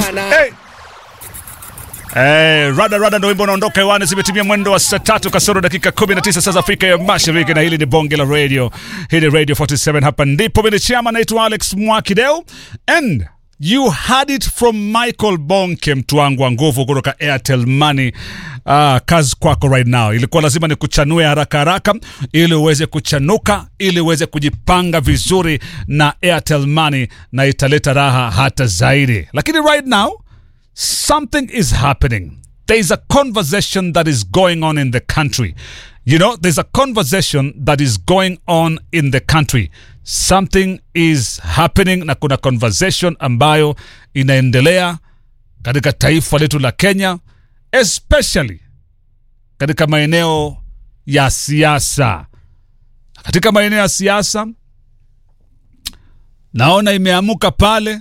bwana. Hey. Eh, rada rada ndo wimbo unaondoka hewani, zimetimia mwendo wa saa tatu kasoro dakika 19 saa za Afrika ya Mashariki, na hili ni bonge la radio. Hii ni Radio 47, hapa ndipo mimi chama, naitwa Alex Mwakideu and you had it from Michael Bonke, mtu wangu wa nguvu kutoka Airtel Money. Ah, kazi kwako right now. Ilikuwa lazima nikuchanue haraka haraka ili uweze kuchanuka, ili uweze kujipanga vizuri na Airtel Money, na italeta raha hata zaidi, lakini right now something is happening. There is a conversation that is going on in the country. You know, there's a conversation that is going on in the country. Something is happening na kuna conversation ambayo inaendelea katika taifa letu la Kenya, especially katika maeneo ya siasa. Katika maeneo ya siasa naona imeamuka pale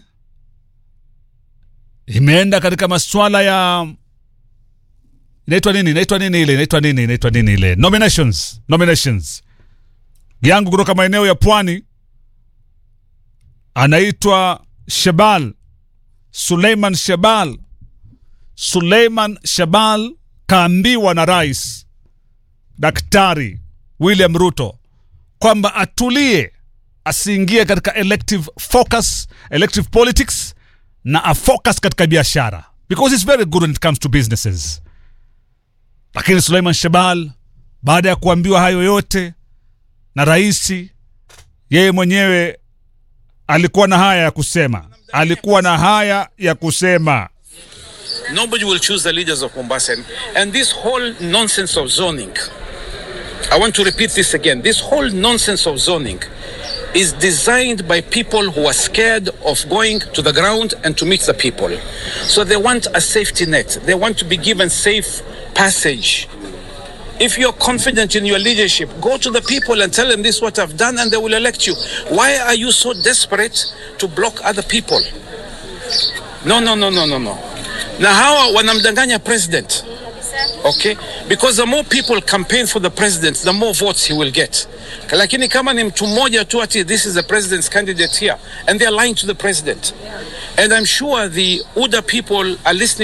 imeenda katika masuala ya inaitwa nini inaitwa nini ile inaitwa nini inaitwa nini ile nominations nominations yangu kutoka maeneo ya pwani anaitwa Shebal Suleiman Shebal Suleiman Shebal kaambiwa na rais Daktari William Ruto kwamba atulie asiingie katika elective focus elective politics na afocus katika biashara because it's very good when it comes to businesses. Lakini Suleiman Shebal baada ya kuambiwa hayo yote na raisi, yeye mwenyewe alikuwa na haya ya kusema, alikuwa na haya ya kusema. Nobody will choose the leaders of Mombasa. And, and this whole nonsense of zoning, I want to repeat this again. This whole nonsense of zoning is designed by people who are scared of going to the ground and to meet the people. So they want a safety net. They want to be given safe passage. If you're confident in your leadership, go to the people and tell them this is what I've done and they will elect you. Why are you so desperate to block other people? No, no, no, no, no, no. Na hawa wanamdanganya president. Okay? Because the more people campaign for the president, the more votes he will get. Lakini kama ni mtu mmoja tu ati this is the president's candidate here and they are lying to the president. And I'm sure the UDA people are listening